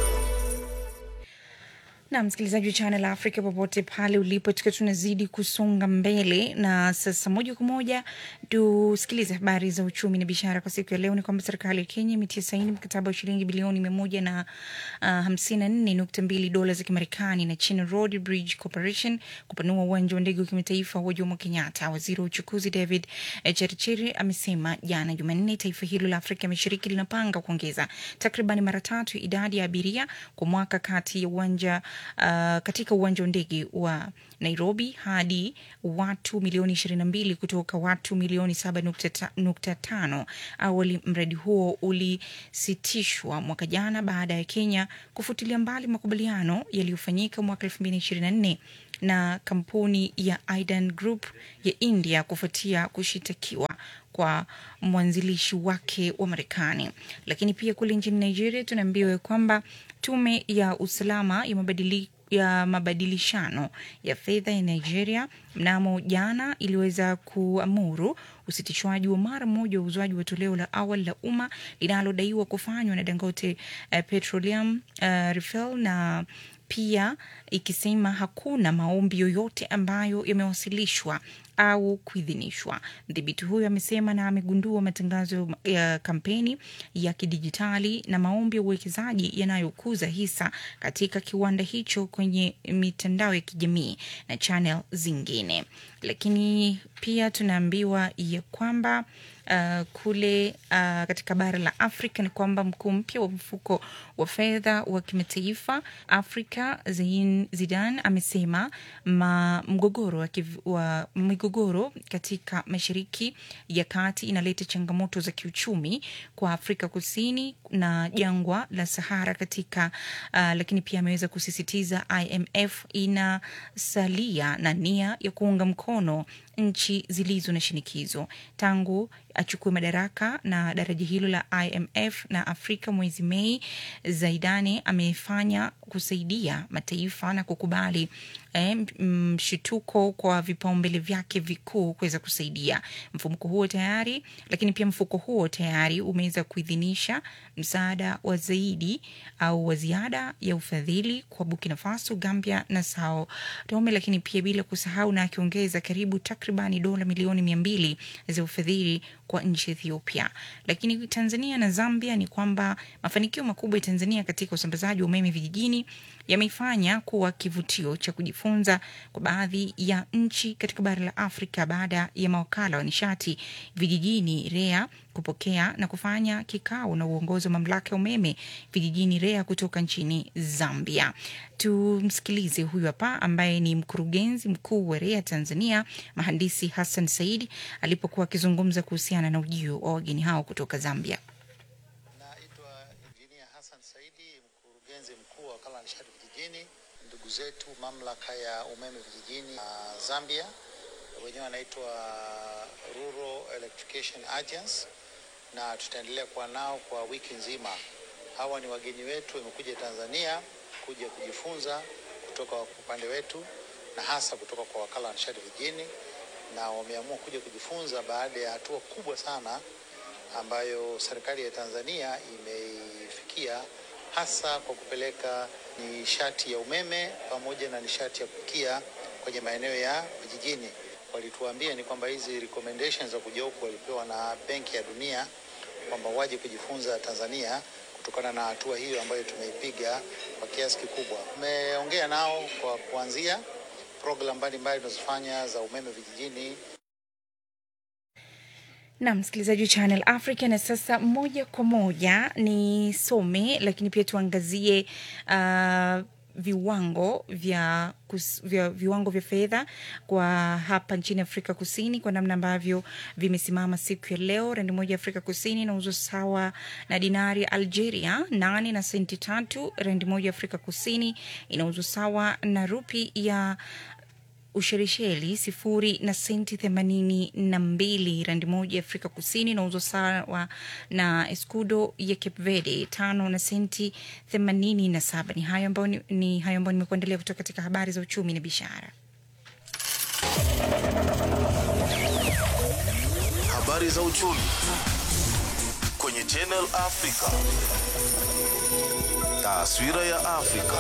na msikilizaji wa Channel Africa popote pale ulipo, tukiwa tunazidi kusonga mbele na sasa, moja kwa moja tusikilize habari za uchumi na biashara kwa siku ya leo. Ni kwamba serikali ya Kenya imetia saini mkataba wa shilingi bilioni mia moja na uh, hamsini na nne nukta mbili dola za Kimarekani na China Road Bridge Corporation kupanua uwanja wa ndege wa kimataifa wa Jomo Kenyatta. Waziri wa uchukuzi David eh, Cherichiri amesema jana Jumanne taifa hilo la Afrika Mashariki linapanga kuongeza takriban mara tatu idadi ya abiria kwa mwaka kati ya uwanja uh, katika uwanja wa ndege wa Nairobi hadi watu milioni ishirini na mbili kutoka watu milioni saba nukta ta- nukta tano. Awali mradi huo ulisitishwa mwaka jana baada ya Kenya kufutilia mbali makubaliano yaliyofanyika mwaka elfu mbili ishirini na nne na kampuni ya Idan Group ya India kufuatia kushitakiwa kwa mwanzilishi wake wa Marekani. Lakini pia kule nchini Nigeria tunaambiwa kwamba tume ya usalama ya mabadili ya mabadilishano ya fedha ya Nigeria mnamo jana iliweza kuamuru usitishwaji wa mara moja wa uuzwaji wa toleo la awali la umma linalodaiwa kufanywa na Dangote uh, Petroleum uh, Refill na pia ikisema hakuna maombi yoyote ambayo yamewasilishwa au kuidhinishwa. Mdhibiti huyo amesema na amegundua matangazo ya kampeni ya kidijitali na maombi ya uwekezaji yanayokuza hisa katika kiwanda hicho kwenye mitandao ya kijamii na channel zingine. Lakini pia tunaambiwa ya kwamba uh, kule uh, katika bara la Afrika ni kwamba mkuu mpya wa mfuko wa fedha wa kimataifa Afrika Zein Zidan amesema ma, mgogoro wa, kiv, wa migogoro katika mashariki ya kati inaleta changamoto za kiuchumi kwa Afrika Kusini na jangwa la Sahara katika uh, lakini pia ameweza kusisitiza IMF inasalia na nia ya kuunga mkono nchi zilizo na shinikizo tangu achukue madaraka na daraja hilo la IMF na Afrika mwezi Mei. Zaidani amefanya kusaidia mataifa na kukubali eh, mshituko kwa vipaumbele vyake vikuu kuweza kusaidia mfumuko huo tayari, lakini pia mfuko huo tayari umeweza kuidhinisha msaada wa zaidi au wa ziada ya ufadhili kwa Burkina Faso, Gambia na Sao Tome, lakini pia bila kusahau na akiongeza karibu takribani dola milioni mia mbili za ufadhili kwa nchi Ethiopia. Lakini Tanzania na Zambia ni kwamba mafanikio makubwa ya Tanzania katika usambazaji wa umeme vijijini yameifanya kuwa kivutio cha kujifunza kwa baadhi ya nchi katika bara la Afrika baada ya mawakala wa nishati vijijini REA kupokea na kufanya kikao na uongozi wa mamlaka ya umeme vijijini REA kutoka nchini Zambia. Tumsikilize huyu hapa ambaye ni mkurugenzi mkuu wa REA Tanzania, mhandisi Hassan Said alipokuwa akizungumza kuhusiana na ujio wa wageni hao kutoka Zambia. mkurugenzi mkuu wa wakala wa nishati vijijini, ndugu zetu mamlaka ya umeme vijijini uh, Zambia, wenyewe wanaitwa Rural Electrification Agency, na tutaendelea kuwa nao kwa wiki nzima. Hawa ni wageni wetu, wamekuja Tanzania kuja kujifunza kutoka kwa upande wetu na hasa kutoka kwa wakala wa nishati vijijini, na wameamua kuja kujifunza baada ya hatua kubwa sana ambayo serikali ya Tanzania imeifikia hasa kwa kupeleka nishati ya umeme pamoja na nishati ya kupikia kwenye maeneo ya vijijini. Walituambia ni kwamba hizi recommendations za kuja huku walipewa na Benki ya Dunia kwamba waje kujifunza Tanzania kutokana na hatua hiyo ambayo tumeipiga kwa kiasi kikubwa. Tumeongea nao kwa kuanzia program mbalimbali tunazofanya za umeme vijijini na msikilizaji wa Channel Africa. Na sasa moja kwa moja ni some, lakini pia tuangazie uh, viwango vya, kus, vya viwango vya fedha kwa hapa nchini Afrika Kusini kwa namna ambavyo vimesimama siku ya leo. Randi moja ya Afrika Kusini inauzwa sawa na dinari ya Algeria nane na senti tatu. Randi moja ya Afrika Kusini inauzwa sawa na rupi ya Ushelisheli sifuri na senti themanini na mbili. Randi moja ya Afrika Kusini inauzwa sawa na escudo ya Cape Verde tano na senti themanini na saba. Ni hayo ambayo ni, ni hayo ambayo nimekuandalia kutoka katika habari za uchumi na biashara. Habari za uchumi kwenye Channel Africa. Taswira ya Afrika.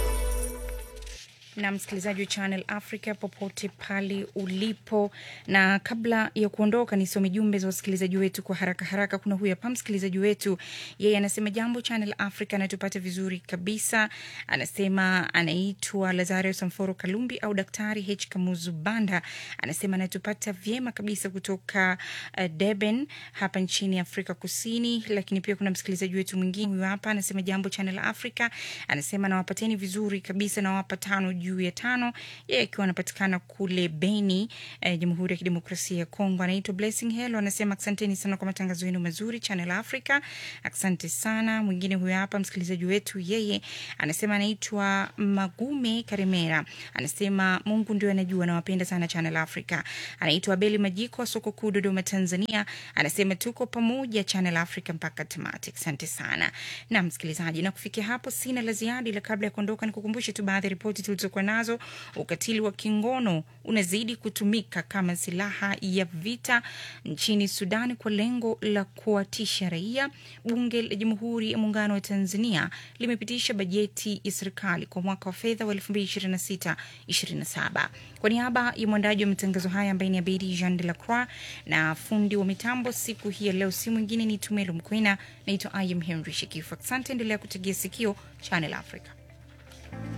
na msikilizaji wa Channel Africa popote pale ulipo, na kabla ya kuondoka, nisome jumbe za wasikilizaji wetu kwa haraka haraka. Kuna huyu hapa msikilizaji wetu, yeye anasema jambo Channel Africa, anatupata vizuri kabisa. Anasema anaitwa Lazario Samforo Kalumbi au Daktari H Kamuzu Banda, anasema anatupata vyema kabisa kutoka uh, Durban hapa nchini Afrika Kusini. Lakini pia kuna msikilizaji wetu mwingine huyu hapa anasema jambo Channel Africa, anasema nawapateni vizuri kabisa, nawapa tano juu ya tano, yeye akiwa anapatikana kule Beni, eh, Jamhuri ya Kidemokrasia ya Kongo. Anaitwa Blessing Hello, anasema asanteni sana kwa matangazo yenu mazuri Channel Africa, asante sana. Mwingine huyo hapa msikilizaji wetu, yeye anasema anaitwa Magume Karemera, anasema Mungu ndio anajua, nawapenda sana Channel Africa. Anaitwa Abeli Majiko wa soko kuu Dodoma, Tanzania, anasema tuko pamoja Channel Africa mpaka tamati. Asante sana na msikilizaji, na kufikia hapo sina la ziada, ila kabla ya kuondoka nikukumbushe tu baadhi ya ripoti tulizokuwa nazo. Ukatili wa kingono unazidi kutumika kama silaha ya vita nchini Sudan kwa lengo la kuwatisha raia. Bunge la Jamhuri ya Muungano wa Tanzania limepitisha bajeti ya serikali kwa mwaka wa fedha wa 2026/27. Kwa niaba ya mwandaji wa matangazo haya ambaye ni Abedi Jean de la Croix na fundi wa mitambo siku hii ya leo, si mwingine ni Tumelo Mkwena. Naitwa I am Henry Shikifu. Asante, endelea kutegea sikio Channel Africa.